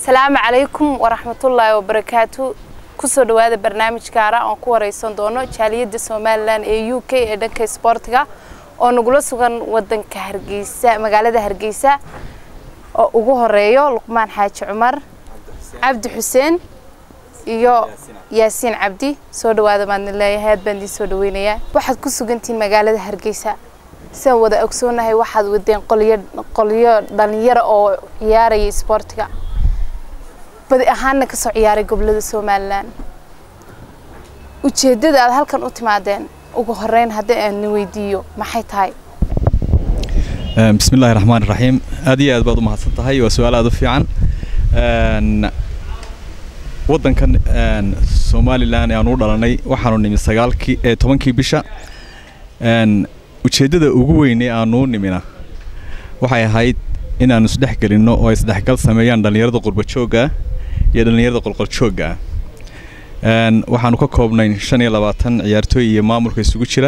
asalaamu calaykum waraxmatullaahi wabarakaatu kusoo dhawaada barnaamij gaara oon ku wareysan doono jaaliyadda somalilan ee u k ee dhanka isboortiga oo nagula sugan wadanka hargeysa magaalada hargeysa oo ugu horeeyo luqmaan xaaji cumar cabdi xuseen iyo yaasiin cabdi soo dhawaada baadna leeyahay aad baan idiin soo dhaweynayaa waxaad ku sugantihiin magaalada hargeysa sidaan wada ogsoonahay waxaad wadeen qolyo qolyo dhalinyaro oo ciyaaraya isboortiga badi ahaanna kasoo ciyaaray gobolada somalilan ujeeddada aad halkan u timaadeen ugu horeyn haddii aan na weydiiyo maxay tahay bismi illaahi raxmaan iraxiim aad iyo aad baad u mahadsan tahay waa su-aal aad u fiican waddankan somalilan ee aan u dhalanay waxaanu nimi sagaalkii ee tobankii bisha ujeeddada ugu weyn ee aanu u nimina waxay ahayd inaanu isdhex gelinno oo isdhexgal sameeyaan dhallinyarada qurbajoogga iyo dhallinyarada qolqoljoogga waxaanu ka koobnay shan iyo labaatan ciyaartooy iyo maamulka isugu jira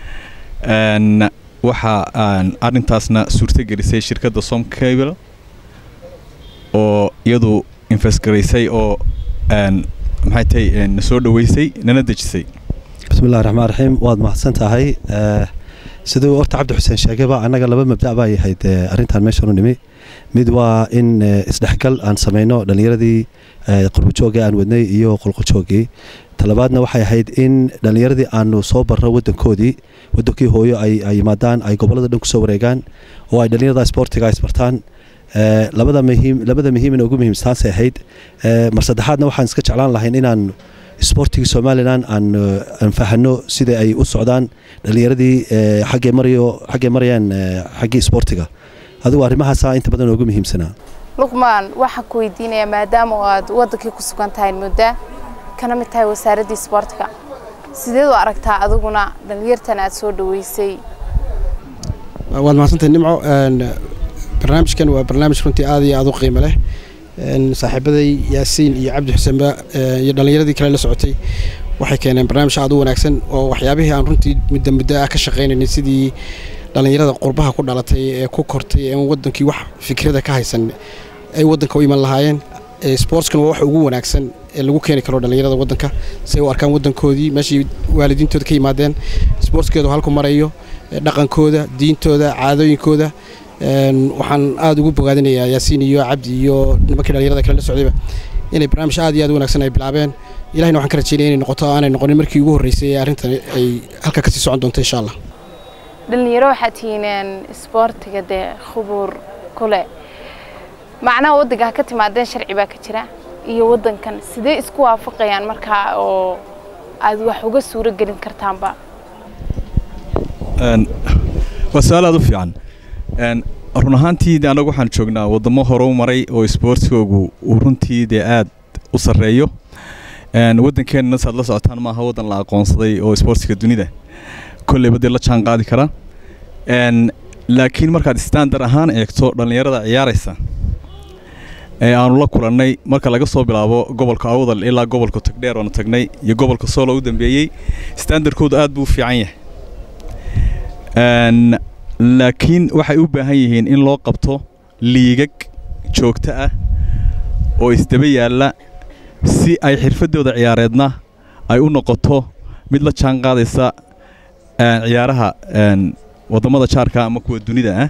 waxa arrintaasna suurtogelisay shirkadda somcable oo iyadu infestgaraysay oo maxay tahay na soo dhoweysay nana dejisay bismillahi raxmaan raxiim waad mahadsan tahay siduu horta cabdi xuseen sheegayba annaga laba mabda' baa yahayd arrintan meeshan u nimi mid waa in isdhexgal aan samayno dhallinyaradii qurbajoogii aan wadnay iyo qolqojoogii talabaadna waxay ahayd in dhallinyaradii aanu soo barro wadankoodii wadankii hooyo ay yimaadaan ay gobollada dhan kusoo wareegaan oo ay dhallinyarada isboortiga isbartaan labada muhiim labada muhiimina ugu muhiimstaanse ahayd mar saddexaadna waxaan iska jeclaan lahayn inaan isboortigii somalilan aan aan fahano sida ay u socdaan dhallinyaradii xaggee marayo xaggee marayaan xaggii isboortiga adigu arrimahaasaa inta badan ugu muhiimsanaa luqmaan waxaan ku weydiinayaa maadaama oo aad wadankii ku sugan tahay muddo kana mid tahay wasaaraddii isboortiga sideed u aragtaa adiguna dhallinyartan aad soo dhaweysay waad mahadsantahay nimco barnaamijkan waa barnaamij runtii aad iyo aad u qiimo leh saaxiibaday yaasiin iyo cabdi xuseenba iyo dhallinyaradii kale la socotay waxay keeneen barnaamij aad u wanaagsan oo waxyaabihii aan runtii muddo muddo ah ka shaqaynaynay sidii dhallinyarada qurbaha ku dhalatay ee ku kortay ee wadankii wax fikrada ka haysan ay wadanka u iman lahaayeen sportskana waa wax ugu wanaagsan ee lagu keeni karo dhallinyarada wadanka si ay u arkaan wadankoodii meeshii waalidiintooda ka yimaadeen sportskeedu halku marayo dhaqankooda diintooda caadooyinkooda waxaan aada ugu bogaadinayaa yaasiin iyo cabdi iyo nimankii dhallinyarada kale la socdayba inay barnaamij aad iyo aad u wanaagsan ay bilaabeen ilahina waxaan ka rajeynaya inay noqoto aanay noqonin markii ugu horreysay ee arrintan ay halka kasii socon doonto insha allah dhalinyaro waxaa tihiineen isboortiga dee khubuur kule macnaha waddanka ha ka timaadeen sharci baa ka jira iyo waddankan sidee isku waafaqayaan markaa oo aad wax uga suuro gelin kartaanba waa su-aal aad u fiican run ahaantii de annagu waxaan joognaa waddamo hore u maray oo isboortigoogu uu runtii dee aad u sarreeyo waddankeenna saad la socotaan maaha waddan la aqoonsaday oo isboortiga dunida kolleyba dee la jaan qaadi kara laakiin markaad standar ahaan eegto dhallinyarada ciyaaraysa ee aanu la kulannay marka laga soo bilaabo gobolka awdal ilaa gobolka togdheer oonu tagnay iyo gobolka soolo u dambeeyey standarkoodu aad buu u fiican yahay laakiin waxay u baahan yihiin in loo qabto liigag joogto ah oo isdaba yaalla si ay xirfaddooda ciyaareedna ay u noqoto mid la jaan qaadaysa ciyaaraha waddamada jaarka ama kuwa dunida ah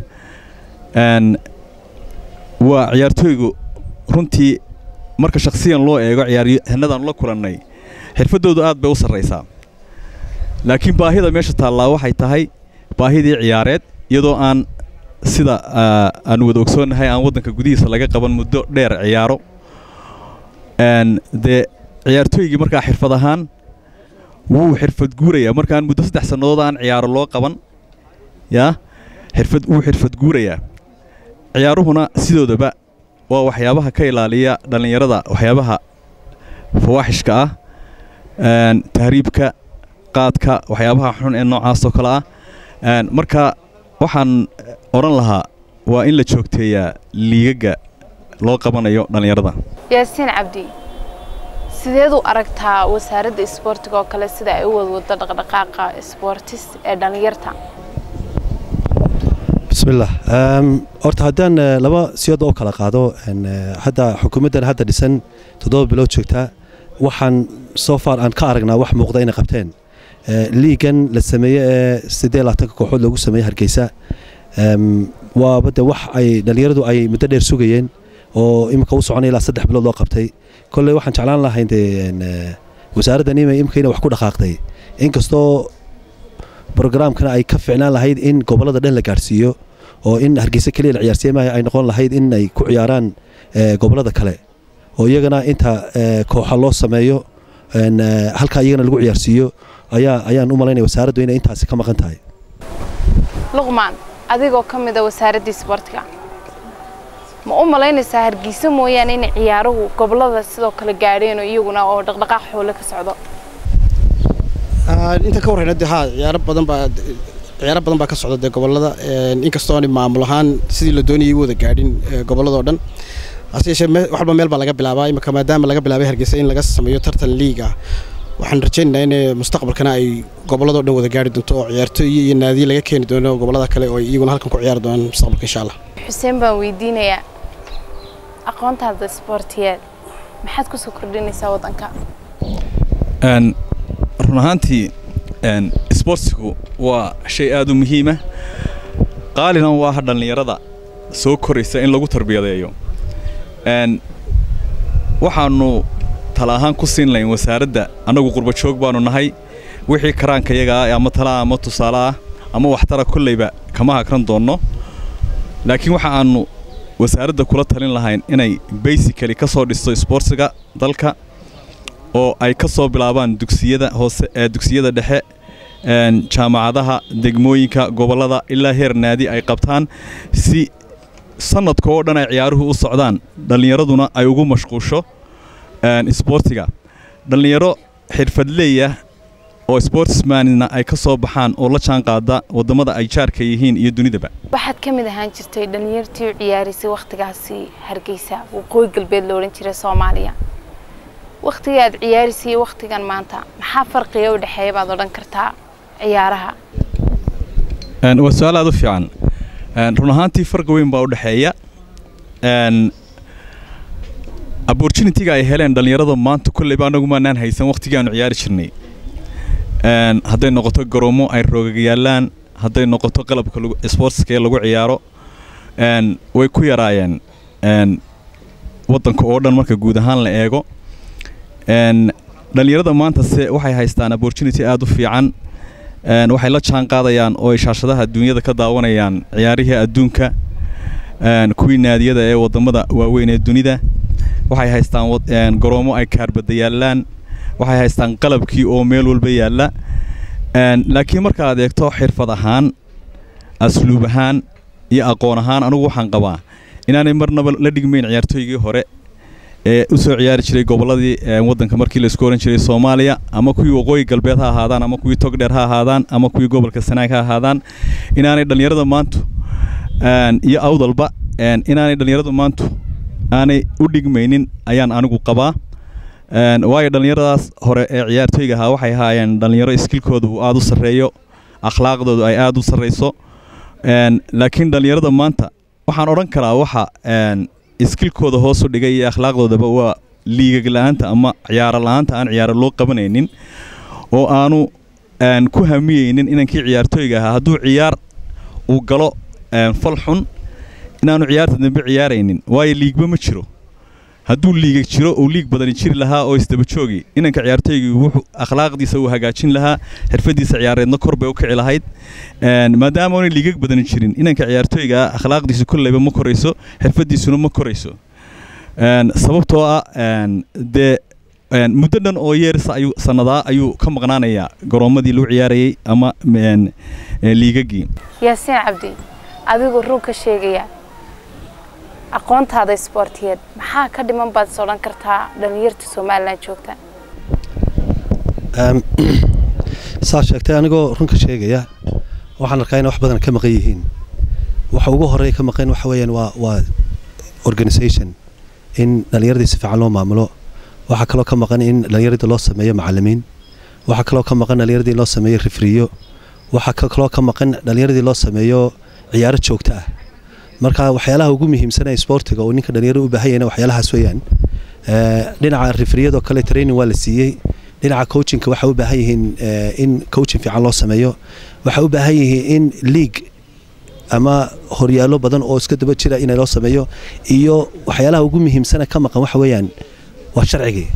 waa ciyaartooygu runtii marka shakhsiyan loo eego ciyaaryahanadaanu la kulannay xirfaddoodu aad bay u sarraysaa laakiin baahida meesha taallaa waxay tahay baahidii ciyaareed iyadoo aan sida aanu wada ogsoonnahay aan waddanka gudihiisa laga qaban muddo dheer ciyaaro dee ciyaartooygii markaa xirfad ahaan wuu xirfad guurayaa markaan muddo saddex sannadood aan ciyaaro loo qaban yaa xirfad wuu xirfad guurayaa ciyaaruhuna sidoodaba waa waxyaabaha ka ilaaliya dhallinyarada waxyaabaha fawaaxishka ah tahriibka qaadka waxyaabaha xun ee noocaasoo kale ah marka waxaan odhan lahaa waa in la joogteeyaa liigaga loo qabanayo dhallinyarada yaasiin cabdi sideed u aragtaa wasaaradda isboortiga oo kale sida ay u wadwado dhaqdhaqaaqa isboortis ee dhallinyarta bismillah horta haddaan laba siyood oo kala qaado hadda xukuumaddan hadda dhisan toddoba bilood joogtaa waxaan soo far aan ka aragnaa wax muuqda inay qabteen liigan la sameeye ee siddeed labaatanka kooxood lagu sameeyey hargeysa waaba de wax ay dhallinyaradu ay muddo dheer sugayeen oo iminka u soconay ilaa saddex bilood loo qabtay kolley waxaan jeclaan lahayn de wasaaraddan ima imika inay wax ku dhaqaaqday inkastoo brograamkana ay ka ficnaan lahayd in gobollada dhan la gaadhsiiyo oo in hargeysa keliya la ciyaarsiiye maaha ay noqon lahayd in ay ku ciyaaraan gobollada kale oo iyagana inta kooxa loo sameeyo halkaa iyagana lagu ciyaarsiiyo ayaa ayaan u malaynaya wasaaraddu inay intaasi ka maqan tahay luqmaan adigoo ka mid a wasaaraddii isboortiga ma u malaynaysaa hargeysa mooyaane inay ciyaaruhu gobollada sidoo kale gaadheen oo iyaguna oo dhaqdhaqaaq xoole ka socdo inta ka warrayna de haa ciyaaro badan baa ciyaaro badan baa ka socda dee gobollada inkastoo aan maamul ahaan sidii la doonayay u wada gaadhin gobolladoo dhan hase yeeshee waxba meel baa laga bilaabaa imika maadaama laga bilaabay hargeysa in laga sameeyo tartan liig ah waxaan rajaynaynaa in mustaqbalkana ay gobolladoo dhan wada gaari doonto oo ciyaartooy iyo naadiye laga keeni doono gobollada kale oo iyaguna halkan ku ciyaari doonaan mustaqbalka insha allah xuseen baan weydiinayaa aqoontaada isboortiyeed maxaad kusoo kordhinaysaa waddanka run ahaantii isboortigu waa shay aad u muhiima qaalina waa dhallinyarada soo koraysa in lagu tarbiyadeeyo waxaannu tala ahaan ku siin lahayn wasaaradda annagu qurbajoog baannu nahay wixii karaanka yagaa ama talaa ama tusaale ah ama waxtara kollayba kama hakran doonno laakiin waxa aannu wasaaradda kula talin lahayn inay basicali ka soo dhisto isboortiga dalka oo ay ka soo bilaabaan dugsiyada hoose ee dugsiyada dhexe jaamacadaha degmooyinka gobollada ilaa heer naadi ay qabtaan si sanadka oo dhan ay ciyaaruhu u socdaan dhallinyaraduna ay ugu mashquusho isboortiga dhallinyaro xirfadleeya oo sportsmanna ay ka soo baxaan oo la jaan qaada waddamada ay jaarka yihiin iyo dunidaba waxaad ka mid ahaan jirtay dhallinyartii u ciyaaraysay wakhtigaasi hargeysa waqooyi galbeed la odhan jiray soomaaliya wakhtiga aad ciyaaraysay iyo wakhtigan maanta maxaa farqiga u dhexeeya baad odhan kartaa ciyaaraha waa su-aal aad u fiican run ahaantii farqi weyn baa u dhexeeya opportunitiga ay heleen dhallinyarada maanta kolleyba annagu maanaan haysan wakhtigii aanu ciyaari jirnay hadday noqoto garoomo ay roogag yaallaan hadday noqoto qalabka sportska lagu ciyaaro way ku yaraayeen waddanka oo dhan marka guud ahaan la eego dhallinyarada maanta se waxay haystaan opportunity aad u fiican waxay la jaan qaadayaan oo ay shaashadaha adduunyada ka daawanayaan ciyaarihii adduunka kuwii naadiyada ee waddamada waaweyn ee dunida waxay haystaan garoomo ay kaarbada yaallaan waxay haystaan qalabkii oo meel walba yaalla laakiin markaaad eegto xirfad ahaan asluub ahaan iyo aqoon ahaan anugu waxaan qabaa inaanay marnaba la dhigmayn ciyaartooygii hore ee u soo ciyaari jiray gobolladii waddanka markii laisku ohan jiray soomaaliya ama kuwii waqooyi galbeed ha ahaadaan ama kuwii togdheer ha ahaadaan ama kuwii gobolka sanaag ha ahaadaan inaanay dhallinyarada maantu iyo awdalba inaanay dhallinyarada maantu aanay u dhigmaynin ayaan anigu qabaa waayo dhallinyaradaas hore ee ciyaartooyga ahaa waxay ahaayeen dhallinyaro iskilkooda uu aada u sarreeyo akhlaaqdoodu ay aada u sarrayso laakiin dhallinyarada maanta waxaan odhan karaa waxa iskilkooda hoosu dhigay iyo akhlaaqdoodaba waa liigag la-aanta ama ciyaaro la-aanta aan ciyaaro loo qabanaynin oo aanu ku hamiyeynin inankii ciyaartooyga ahaa hadduu ciyaar uu galo fal xun inaanu ciyaarta dambe ciyaaraynin waayo liigba ma jiro hadduu liigag jiro uu liig badani jiri lahaa oo isdaba joogi inanka ciyaartooygii wuxuu akhlaaqdiisa uu hagaajin lahaa xirfadiisa ciyaareedna kor bay u kici lahayd maadaama aanay liigag badani jirin inanka ciyaartooyga akhlaaqdiisu kolleyba ma korayso xirfadiisuna ma korayso sababtoo ah dee muddo dhan oo yeerisa ayuu sannadaa ayuu ka maqnaanayaa garoomadii lagu ciyaarayay ama liigagii yaasiin cabdi adigoo run ka sheegaya aqoontaada isboortiyeed maxaa ka dhiman baad is odhan kartaa dhallinyarta somalilan joogta saa sheegtay anigoo runka sheegaya waxaan arkaa inay wax badan ka maqan yihiin waxa ugu horeeya ka maqan waxa weeyaan waa waa organisation in dhallinyaradii si fiican loo maamulo waxaa kaloo ka maqan in dhallinyaradii loo sameeyo macallimiin waxaa kaloo ka maqan dhallinyaradii loo sameeyo rifriyo waxaa kaloo ka maqan dhallinyaradii loo sameeyo ciyaaro joogto ah marka waxyaalaha ugu muhiimsan ee sportiga oo ninka dhalinyaro u baahan yahayna waxyaalahaas weeyaan dhinaca rifriyadoo kale training waa la siiyey dhinaca coachinka waxay u baahan yihiin in coaching fiican loo sameeyo waxay u baahan yihiin in league ama horyaallo badan oo iska daba jira in loo sameeyo iyo waxyaalaha ugu muhiimsana ka maqan waxa weeyaan waa sharcigii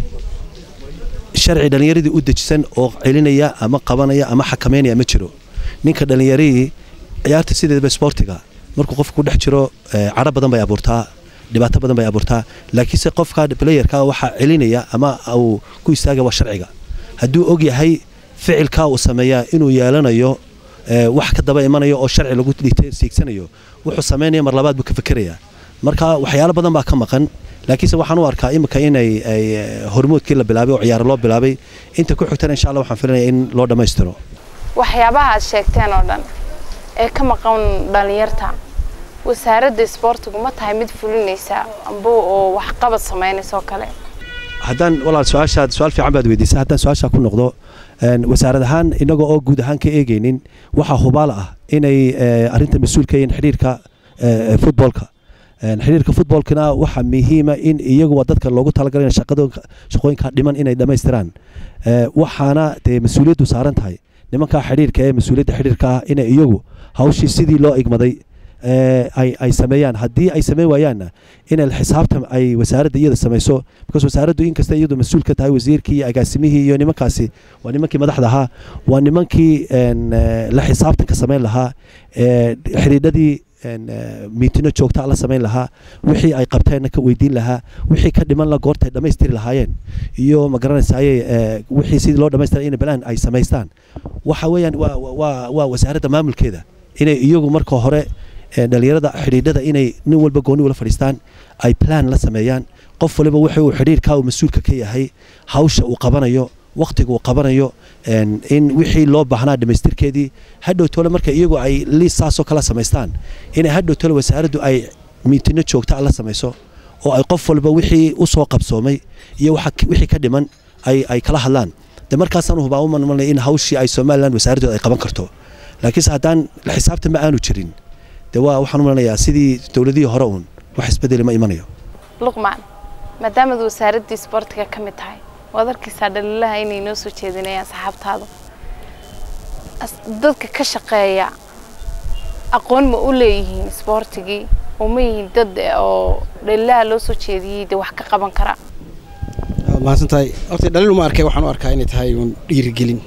sharci dhallinyaradii u dejisan oo celinaya ama qabanaya ama xakameynaya ma jiro ninka dhallinyaradii ciyaarta sideedaba sportiga markuu qofku ku dhex jiro cadho badan bay abuurtaa dhibaato badan bay abuurtaa laakiinse qofka playerka waxaa celinaya ama uu ku istaaga waa sharciga hadduu og yahay ficilkaa uu sameeyaa inuu yeelanayo wax ka daba imanayo oo sharci lagu siigsanayo wuxuu samaynaya mar labaad buu ka fikerayaa marka waxyaalo badan baa ka maqan laakiinse waxaan u arkaa imika inay hormoodkii la bilaabay oo ciyaaro loo bilaabay inta ku xigtana insha allah waxaan filanaya in loo dhammaystiro waxyaabaha aad sheegteen oo dhan ee ka maqan dhallinyarta wasaaradda isboortigu ma tahay mid fulinaysa amba oo waxqabad samaynaysa oo kale haddaan walaal su-aashaad su-aal fiican baad weydiisay haddaan su-aashaa ku noqdo wasaarad ahaan inagoo oo guud ahaan ka eegaynin waxaa hubaal ah inay arrinta mas-uul ka yihiin xidhiirka futboolka xidhiirka futboolkana waxaa muhiima in iyagu waa dadka loogu talagalay shaqooyinka dhiman inay dhammaystiraan waxaana dee mas-uuliyaddu saaran tahay nimankaa xidhiirka ee mas-uuliyadda xidhiirka ah inay iyagu hawshii sidii loo igmaday ay sameeyaan haddii ay sameyn waayaanna in xisaabtan ay wasaaradda iyada samayso because wasaaraddu inkasta iyadu mas-uul ka tahay wasiirkii iyo agaasimihii iyo nimankaasi waa nimankii madaxda ahaa waa nimankii la xisaabtanka samayn lahaa xidhiidhadii miitino joogtaa la samayn lahaa wixii ay qabteenna ka weydiin lahaa wixii ka dhiman la goortay dhammaystiri lahaayeen iyo ma garanaysaayey wixii sidii loo dhammaystira in balaan ay samaystaan waxa weeyaan waa waa wasaaradda maamulkeeda inay iyagu marka hore dhalinyarada xidhiidhada inay nin walba gooni ula fadhiistaan ay plan la sameeyaan qof waliba wuxuu uu xidhiirkaa uu mas-uulka ka yahay hawsha uu qabanayo wakhtiga uu qabanayo in wixii loo baahnaa dhammaystirkeedii hadhow tole marka iyagu ay liis saasoo kala samaystaan inay hadhow tole wasaaraddu ay miitino joogta la samayso oo ay qof walba wixii u soo qabsoomay iyo wixii ka dhiman ay kala hadlaan de markaasaan hubaa u malmalnay in hawshii ay somalilan wasaaradooda ay qaban karto laakiinse haddaan la xisaabtan ma aanu jirin de waa waxaan u malanayaa sidii dowladihii hore uun wax isbedeli ma imanayo luqmaan maadaamaad wasaaraddii isboortiga ka mid tahay waad arkaysaa dhaliilaha inay noo soo jeedinayaan saxaabtaadu dadka ka shaqeeya aqoon ma u leeyihiin isboortigii oo ma yihiin dad oo dhaliilaha loo soo jeediyey de wax ka qaban kara mahadsan tahay horta dhaliil uma arkay waxaan u arkaa inay tahay uun dhiirigelin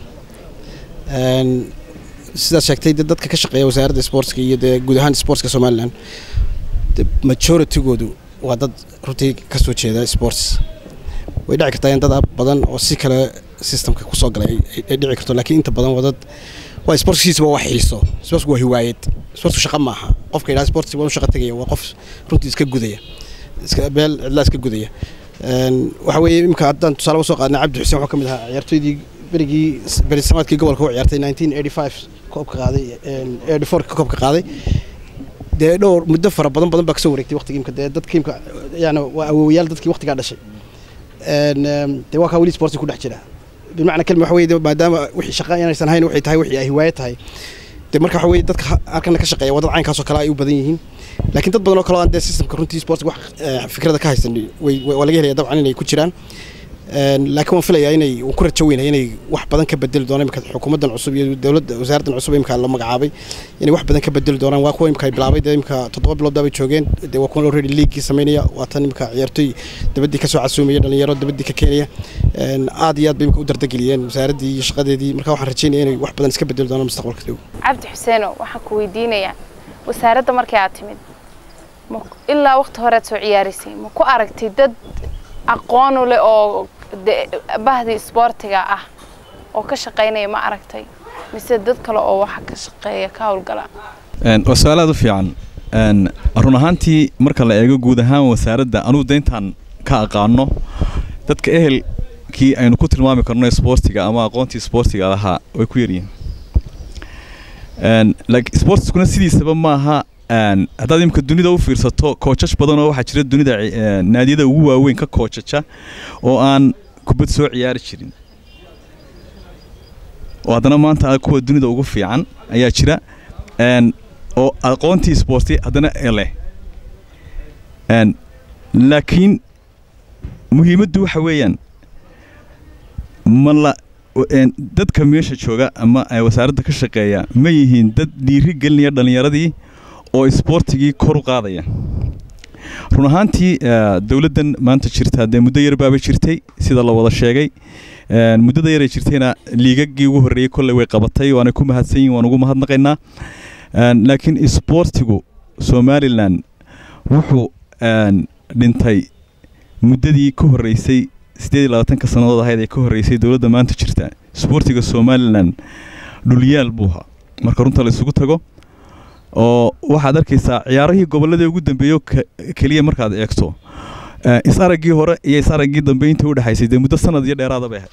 sidaad sheegtay de dadka ka shaqeeya wasaaradda sportska iyo dee guud ahaan sportska somalilan majoritygoodu waa dad runtii ka soo jeeda sports way dhici kartaa in dad badan oo si kale systemka kusoo galay ay dhici karto laakiin inta badan waa dad waa sportskiisaba waa xiiso sportsku waa hiwaayad sportsku shaqa maaha qofka yidhaha sportsi waa u shaqa tegaya waa qof runtii iska gudaya iska beel cidlaa iska gudaya waxa weeye imika haddaan tusaale usoo qaadnay cabdi xuseen wuxuu ka mid ahaa ciyaartoydii berigii berisamaadkii gobolka u ciyaartay nineteen eighty five koobka qaaday eighty four koobka qaaday dee dhowr muddo fara badan badan baa kasoo wareegtay waqtigii imka dee dadkii imka yani waa awoowayaal dadkii waqtigaa dhashay dee waa kaa weli sportsi ku dhex jira bimacna kelma waxa weye maadaama wixii shaqa inaysan hayn waxay tahay wixii ay hiwaayo tahay dee marka waxa weye dadka halkana ka shaqeeya waa dad caynkaasoo kale ay u badan yihiin laakiin dad badan oo kale oo aan dee systemka runtii sports wax fikrada ka haysan way waa laga helaya dabcan inay ku jiraan laakiin waan filayaa inay uu ku rajo weynaya inay wax badan ka bedeli doonaan imika xukuumaddan cusub iyo dowladda wasaaraddan cusub imika la magacaabay inay wax badan ka bedeli doonaan waa kuwa imika ay bilaabay dee imika toddoba bilood bay joogeen dee waa kuwan already leaguii samaynaya waa tan imika ciyaartoy dabaddii kasoo casuumaya dhalinyaro dabaddii ka keenaya aad iyo aad bay imika u dardageliyeen wasaaraddii iyo shaqadeedii marka waxaan rajeynaya inay wax badan iska bedeli doonaan mustaqbalka dhow cabdi xuseeno waxaan ku weydiinayaa wasaaradda markii aad timid ilaa waqti horead soo ciyaaraysay ma ku aragtay dad aqoon u leh oo bahdii isboortiga ah oo ka shaqaynaya ma aragtay mise dad kale oo waxa ka shaqeeya ka howlgala waa su-aal aad u fiican run ahaantii marka la eego guud ahaan wasaaradda anugu dayntaan ka aqaano dadka ehelkii aynu ku tilmaami karno isboortiga ama aqoontii isboortiga lahaa way ku yaryihiin sportskuna sidiisaba maaha haddaad imika dunida u fiirsato koojash badan oo waxaa jira dunida naadiyada ugu waaweyn ka koojaja oo aan kubad soo ciyaari jirin oo haddana maanta kuwa dunida ugu fiican ayaa jira oo aqoontii sporti haddana leh laakiin muhiimaddu waxa weeyaan ma la dadka meesha jooga ama wasaaradda ka shaqeeya ma yihiin dad dhiiri gelinaya dhallinyaradii oo isboortigii kor u qaadaya run ahaantii dowladdan maanta jirta dee muddo yar baaba jirtay sida la wada sheegay muddada yaray jirtayna liigagii ugu horreeyey kolley way qabatay waana ku mahadsan yihin waan ugu mahadnaqaynaa laakiin isboortigu somalilan wuxuu dhintay muddadii ka horreysay siddeed iyo labaatanka sannadood ahayd ee ka horreysay dowladda maanta jirta isboortiga somalilan dhulyaal buu ahaa marka runta la isugu tago oo waxaad arkaysaa ciyaarahii gobolladii ugu dambeeyo keliya markaad eegto is araggii hore iyo is araggii dambe intii u dhexaysay dee muddo sanad iyo dheeraada bay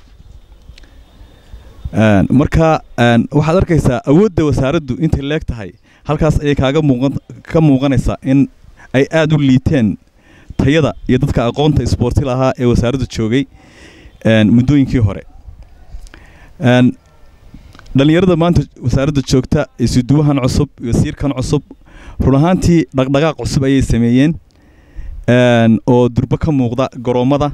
ahayd marka waxaad arkaysaa awoodda wasaaraddu intay leeg tahay halkaas ayay kaaga muuqan ka muuqanaysaa in ay aada u liiteen tayada iyo dadka aqoonta isboorti lahaa ee wasaaraddu joogay muddooyinkii hore dhallinyarada maanta wasaaradda joogta isuduwahan cusub wasiirkan cusub run ahaantii dhaqdhaqaaq cusub ayay sameeyeen oo durbo ka muuqda garoommada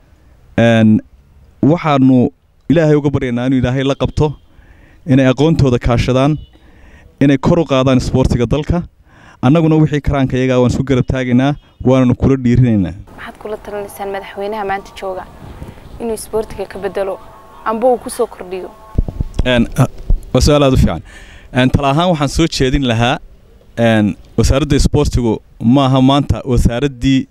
waxaanu ilaahay uga baryaynaa inuu ilaahay la qabto inay aqoontooda kaashadaan inay kor u qaadaan isboortiga dalka annaguna wixii karaanka iyagaa waan isku garab taagaynaa waananu kula dhiirinaynaa maxaad kula talinaysaan madaxweynaha maanta jooga inuu isboortiga ka bedelo amba uu ku soo kordhiyo waa su-aal aad u fiican tala ahaan waxaan soo jeedin lahaa wasaaradda isboortigu maaha maanta wasaaraddii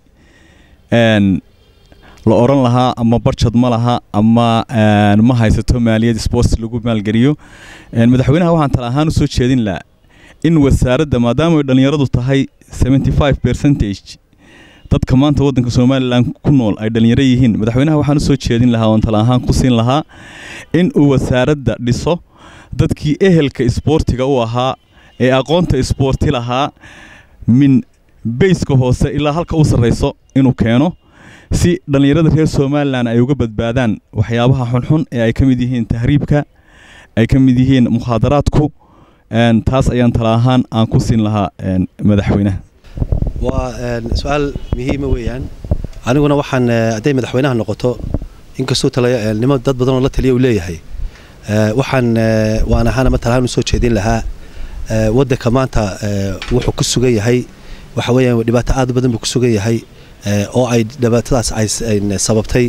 la odhan lahaa ama barjad ma laha ama ma haysato maaliyad sports lagu maalgeliyo madaxweynaha waxaan tala ahaan u soo jeedin lahaa in wasaaradda maadaama ay dhallinyaradu tahay seventy five percentage dadka maanta waddanka somalilan ku nool ay dhallinyaro yihiin madaxweynaha waxaan u soo jeedin lahaa oon tala ahaan ku siin lahaa in uu wasaaradda dhiso dadkii ehelka isboortiga u ahaa ee aqoonta isboorti lahaa min bayska hoose ilaa halka u sarrayso inuu keeno si dhallinyarada reer somalilan ay uga badbaadaan waxyaabaha xunxun ee ay ka mid yihiin tahriibka ay ka mid yihiin mukhaadaraadku taas ayaan tala ahaan aan ku siin lahaa madaxweynaha waa su-aal muhiima weeyaan aniguna waxaan hadday madaxweynaha noqoto inkastuu talanimo dad badan oo la taliya uu leeyahay waxaan waan ahaana matalahaan u soo jeedin lahaa waddanka maanta wuxuu ku sugan yahay waxa weeyaan dhibaato aad u badan buu ku sugan yahay oo ay dhibaatadaas ay sababtay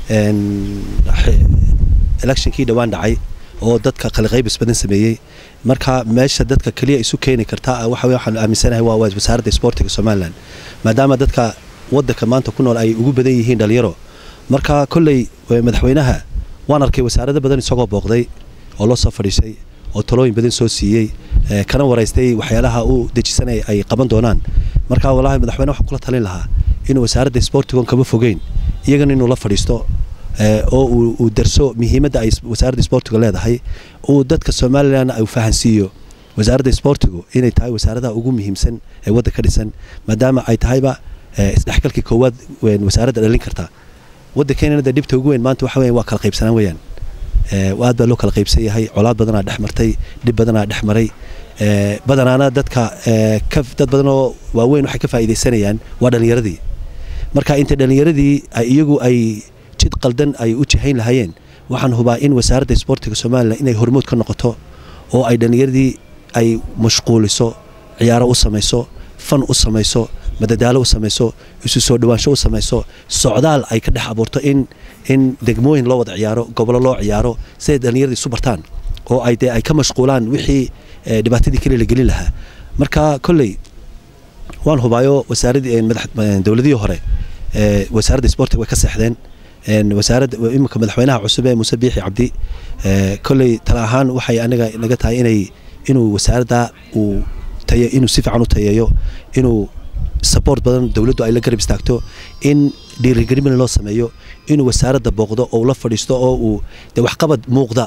electionkii dhowaan dhacay oo dadka qaliqaybis badan sameeyey marka meesha dadka keliya isu keeni karta waxa waxaan aaminsanahay waa wasaaradda isboortiga somalilan maadaama dadka waddanka maanta ku nool ay ugu badan yihiin dhalinyaro marka kolley madaxweynaha waan arkay wasaarado badan isagoo booqday oo loo soo fadhiisay oo talooyin badan soo siiyey kana waraystay waxyaalaha uu dejisanay ay qaban doonaan marka walahi madaxweyne waxaan kula talin lahaa inuu wasaaradda isboortigon kama fogeyn iyagana inuu la fadhiisto oo uu darso muhiimadda ay wasaaradda isboortiga leedahay uu dadka somalilan uu fahansiiyo wasaaradda isboortigu inay tahay wasaaradaha ugu muhiimsan ee waddan ka dhisan maadaama ay tahayba isdhexgalkii koowaad wasaaradda dhalin karta waddankeenana de dhibta ugu weyn maanta waxa weyan waa kala qaybsanaan weeyaan aad baa loo kala qaybsan yahay colaad badanaa dhex martay dhib badanaa dhex maray badanaana dadka dad badan oo waaweyn waxay ka faa'iidaysanayaan waa dhallinyaradii marka inta dhallinyaradii iyagu ay jid qaldan ay u jihayn lahaayeen waxaan hubaa in wasaaradda isboortiga somalilan inay hormood ka noqoto oo ay dhallinyaradii ay mashquuliso ciyaaro u samayso fan u samayso madadaalo u samayso isu soo dhawaansho u samayso socdaal ay ka dhex abuurto in in degmooyin loo wada ciyaaro gobollo loo ciyaaro siday dhallinyaradii isu bartaan oo ay dee ay ka mashquulaan wixii dhibaatadii kale la gelin lahaa marka kolley waan hubaayo wasaaradii dowladihii hore wasaaradda isboortiga way ka seexdeen wasaaradda iminka madaxweynaha cusub ee muuse biixi cabdi kolley tala ahaan waxay anaga naga tahay inay inuu wasaaradda uu tayo inuu si fiican u tayeeyo inuu support badan dowladdu ay la garab istaagto in dhiirigelin loo sameeyo inuu wasaaradda booqdo oo la fadhiisto oo uu de waxqabad muuqda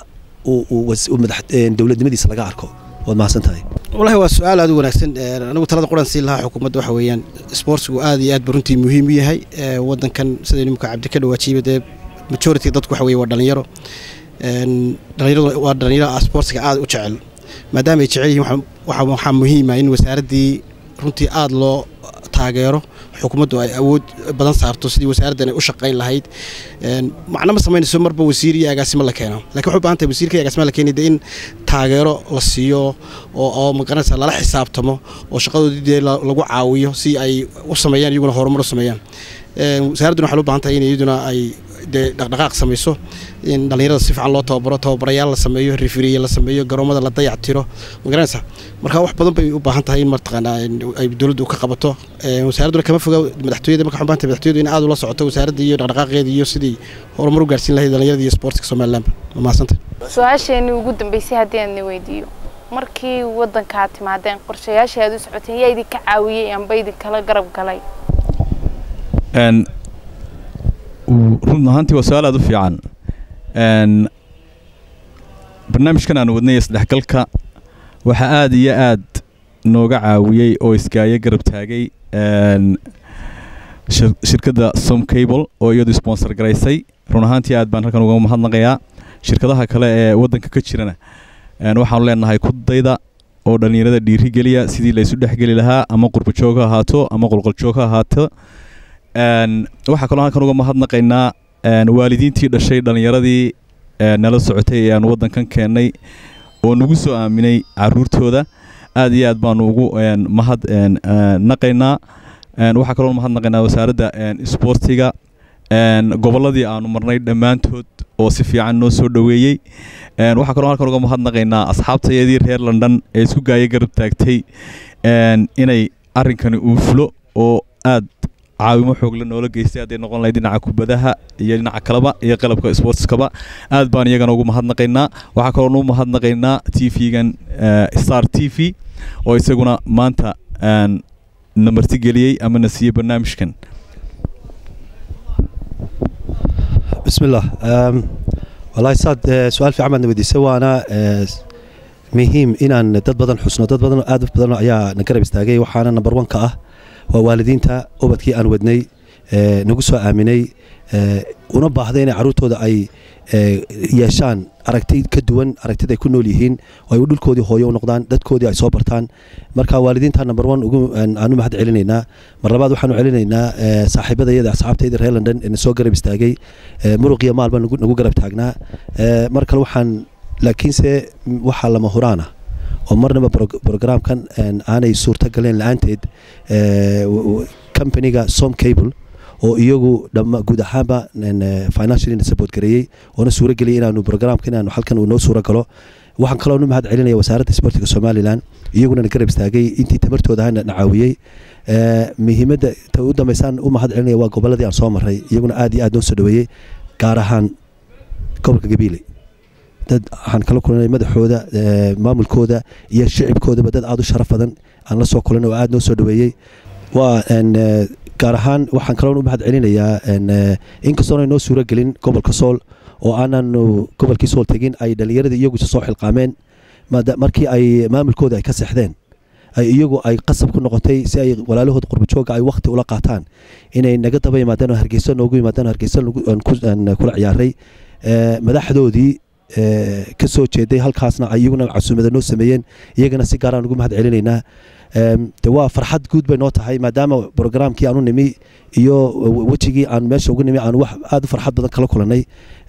dowladnimadiisa laga arko waad mahadsan tahay wallahi waa su-aal aad u wanaagsan anigu talada quran siin lahaa xukuumadda waxa weeyaan isboortigu aad iyo aad ba runtii muhiim u yahay waddankan sida nimka cabdi ka dhawaajiiba dee majority dadku waxa weye waa dhalinyaro dhalinyaradu waa dhalinyaro sportiga aad u jecel maadaama ay jecel yihiin waxaa muhiima in wasaaraddii runtii aada loo taageero xukuumaddu ay awood badan saarto sidii wasaaraddan ay u shaqayn lahayd macno ma samaynayso marba wasiir iyo agaasimo la keeno lakin waxay u bahan tahay wasiirka iyo agaasimo la keenay dee in taageero la siiyo oo oo magaranaysa lala xisaabtamo oo shaqadoodii dee lagu caawiyo si ay u sameeyaan iyaguna horumar u sameeyaan wasaaradduna waxay u baahan tahay in iyaduna ay dee dhaqdhaqaaq samayso in dhallinyarada si fiican loo tababaro tababarayaal la sameeyo rifiriye la sameeyo garoomada la dayac tiro magaranaysa marka wax badan bay u baahan tahay in martaqaanaa ay dowladdu ka qabato wasaaradduna kama foga madaxtooyada marka waxay baahan tahay madaxtooyadu in aad ula socoto wasaaradda iyo dhaqdhaqaaqeeda iyo sidii horumar u gaarsiin lahayd dhallinyarada iyo sportka somaliland ma mahadsantay su-aasheenii ugu dambeysay haddii aan weydiiyo markii waddanka aad timaadeen qorshayaasha aad u socoteen yaa idinka caawiyey amba idinkala garab galay run ahaantii waa su-aal aad u fiican barnaamijkan aan wadnay isdhexgalka waxaa aad iyo aad nooga caawiyey oo iskaayo garab taagay shirkadda som cable oo iyadu sponsor garaysay run ahaantii aad baan halkan uga mahadnaqayaa shirkadaha kale ee waddanka ka jirana waxaanu leenahay kudayda oo dhallinyarada dhiiri geliya sidii laysu dhexgeli lahaa ama qurbajoog ha ahaato ama qolqoljoog ha ahaato waxaa kaloo halkan uga mahadnaqaynaa waalidiintii dhashay dhallinyaradii nala socotay ee aan waddankan keennay oo nagu soo aaminay caruurtooda aad iyo aad baanu ugu mahad naqaynaa waxaa kaloo mahadnaqaynaa wasaaradda isboortiga gobolladii aanu marnay dhammaantood oo si fiican noo soo dhoweeyey waxaa kaloo halkan uga mahadnaqaynaa asxaabtayadii reer london ee isku gaaya garab taagtay inay arrinkani uu fulo oo aad caawimo xoogle noola geystay hadday noqon lahayd dhinaca kubadaha iyo dhinaca kaleba iyo qalabka sportskaba aad baan iyagana ugu mahadnaqaynaa waxaa kaloo nu mahadnaqaynaa t v-gan star t v oo isaguna maanta na martigeliyey ama na siiyey barnaamijkan bismillah wallaahi saad su-aal fiican baad na weydiisay waana muhiim inaan dad badan xusno dad badan aad badan ayaa na garab istaagay waxaana number one ka ah waa waalidiinta ubadkii aan wadnay nagu soo aaminay una baahday inay carruurtooda ay yeeshaan aragti ka duwan aragtida ay ku nool yihiin oo ay dhulkoodii hooyo u noqdaan dadkoodii ay soo bartaan marka waalidiinta number one aan u mahad celinaynaa mar labaad waxaanu celinaynaa saaxiibadayada asxaabtayda reer london ee na soo garab istaagay muruqiyo maalba nagu garab taagnaa mar kale waxaan laakiinse waxaa lama huraan ah oo marnaba brograamkan aanay suurto galeen la-aanteed companiga som cable oo iyagu guud ahaanba financially support gareeyey oona suuro geliyay inaanu brograamka inaanu halkan uu noo suuro galo waxaan kaloo nu mahad celinaya wasaaradda sportiga somalilan iyaguna na garab istaagay intii tamartooda ahana na caawiyey muhiimadda ta u dambeysaan u mahad celinaya waa gobolladii aan soo maray iyaguna aad iyo aad noo soo dhaweeyey gaar ahaan gobolka gabiile dad waxaan kala kulanay madaxooda maamulkooda iyo shicibkoodaba dad aada u sharaf badan aan la soo kulanay oo aada noo soo dhaweeyey waa gaar ahaan waxaan kaloo u mahad celinayaa inkastoona noo suuro gelin gobolka sool oo aananu gobolkii sool tegin ay dhallinyaradii iyagu soo xilqaameen markii ay maamulkooda ay ka seexdeen ay iyagu ay qasab ku noqotay si ay walaalahooda qurbajooga ay wakti ula qaataan inay naga daba yimaadeen oo hargeysa noogu yimaadeen oo hargeysa kula ciyaaray madaxdoodii ka soo jeeday halkaasna iyaguna casuumada noo sameeyeen iyagana si gaaraan ugu mahad celinaynaa de waa farxad guud bay noo tahay maadaama brograamkii aanu nimi iyo wejigii aan meesha ugu nimi aan wax aada u farxad badan kala kulanay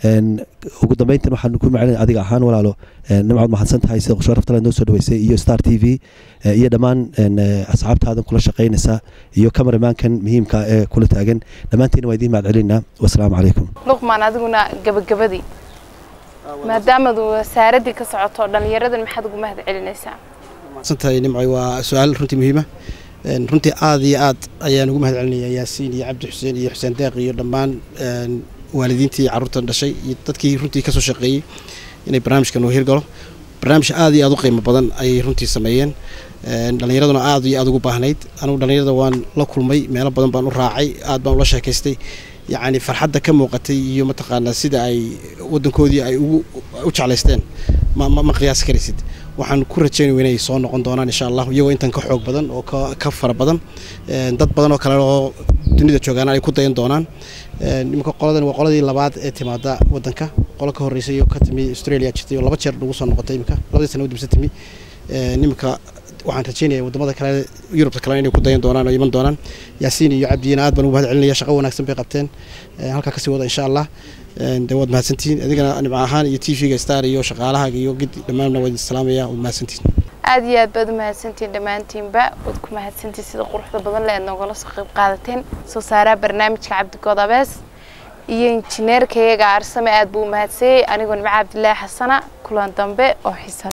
ugu dambeyntan waxaan ku macelin adiga ahaan walaalo nimcood mahadsan tahay sida sharafta noo soo dhaweysay iyo star t v iyo dhammaan asxaabtaadan kula shaqaynaysa iyo cameramankan muhiimka ee kula taagan dhammaantiin waa idiin mahad celinaa wasalaamu calaykum luqmaan adiguna gabagabadii maadaamad wasaaraddii ka socoto dhallinyaradan maxaad ugu mahad celinaysaa santahay nimcoy waa su-aal runtii muhiima runtii aad iyo aad ayaan ugu mahad celinayaa yaasiin iyo cabdi xuseen iyo xuseen deeq iyo dhammaan waalidiintii carruurtan dhashay iyo dadkii runtii kasoo shaqeeyey inay barnaamijkan uu hirgalo barnaamij aad iyo aad u qiimo badan ayay runtii sameeyeen dhallinyaraduna aad iyo aad ugu baahnayd anugu dhallinyarada waan la kulmay meelo badan baan u raacay aad baan ula sheekaystay yacni farxadda ka muuqatay iyo mataqaanaa sida ay waddankoodii ay ugu u jeclaysteen ma ma qiyaasi karaysid waxaan ku rajaynaya inay soo noqon doonaan insha allah iyagoo intan ka xoog badan oo ka fara badan dad badan oo kale oo dunida joogaana ay ku dayan doonaan nimanka qoladan waa qoladii labaad ee timaada waddanka qolo ka horreysay oo ka timi australia jirtay oo laba jeer nagu soo noqotay imika labadii sana udibsa timi nimika waxaan rajeynaya wadamada kale yurubta kale inay ku dayan doonaan oo iman doonaan yaasiin iyo cabdiyina aad baan ugu mahad celinaya shaqo wanaagsan bay qabteen halkaa kasii wada insha allah de waad mahadsantihiin adigana nimco ahaan iyo t v-ga star iyo shaqaalahaaga iyo gid dhammaanna waad salaamaya waad mahadsantihiin aada iyo aad baad u mahadsantihiin dhammaantiinba waad ku mahadsantihiin sida quruxda badan le aad noogala soo qayb qaadateen soo saaraha barnaamijka cabdigood abees iyo injineerka iyaga aarsame aad buu u mahadsayey anigoo nimco cabdilaahi xasana kulan dambe oo xiisa